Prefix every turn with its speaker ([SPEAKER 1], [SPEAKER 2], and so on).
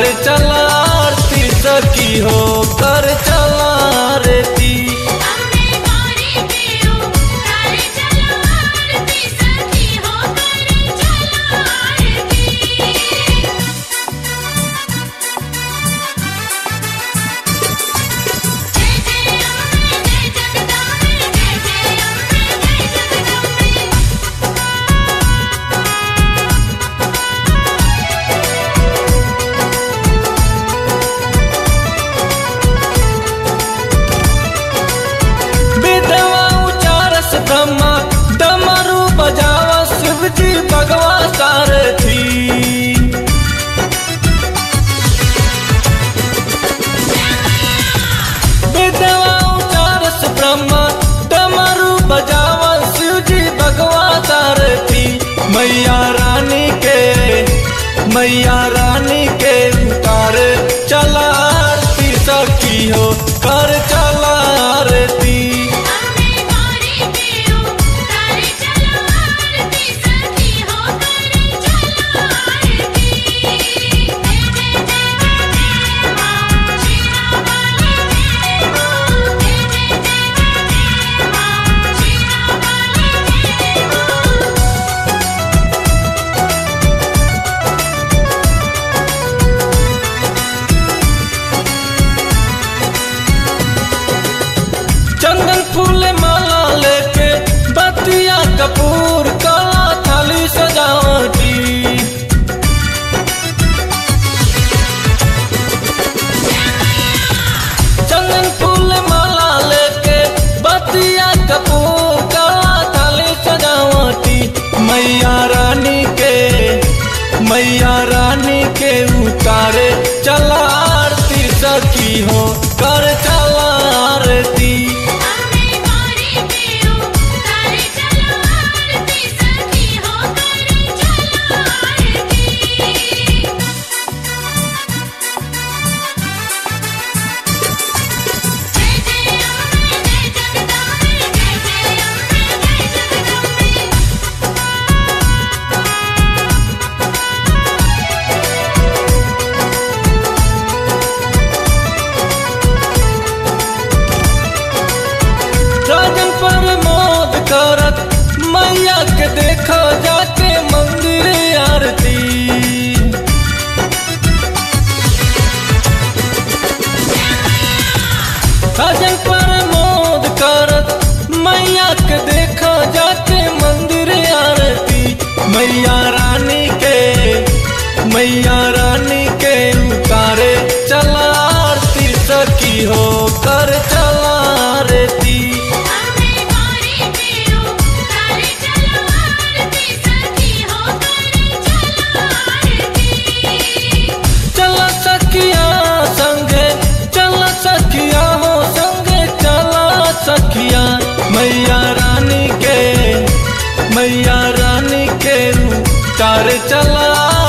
[SPEAKER 1] कर चला आरती सखी हो कर चला आरती
[SPEAKER 2] अम्बे गौरी के उतार चलो आरती सखी हो कर चलो आरती जय जय अम्बे जय जगदम्बे जय जय अम्बे जय जगदम्बे
[SPEAKER 1] विधवा उचारस ब्रह्मा डमरू बजावा शिव जी भगवा सारथी विधवा उचारस ब्रह्मा डमरू बजावा शिव जी भगवा सारथी मैया रानी के मैया रानी के उतार चला आरती सखी हो कर चला आरती
[SPEAKER 2] अम्बे गौरी के उतार चलो आरती सखी हो कर चलो आरती जय जय जय जय मां शीरा वाली जय मां जय जय जय जय मां शीरा वाली जय मां
[SPEAKER 1] चंदन फूल माला लेके बतिया कपूर काला थाली सजावटी चंदन फूल माला लेके बतिया कपूर काला थाली सजावटी मैया रानी के मैया रानी के उतारे चला आरती सखी हो कर चला आरती
[SPEAKER 2] अम्बे गौरी के उतार चलो आरती सखी हो कर चलो आरती जय जय अम्बे जय जगदम्बे जय जय अम्बे जय जगदम्बे
[SPEAKER 1] राजन पर मोद करत मैया के देखा जाके मंदिर आरती राजन पर मोद करत मैया के देखा जाके मंदिर आरती मैया रानी के मैया रानी के उतारे चला आरती सखी हो कर चला आरती
[SPEAKER 2] अम्बे गौरी के उतार चलो आरती सखी हो कर चलो आरती
[SPEAKER 1] चला सखिया संगे चला सखिया हो संगे चला सखिया मैया रानी के मैया रानी के उतार चला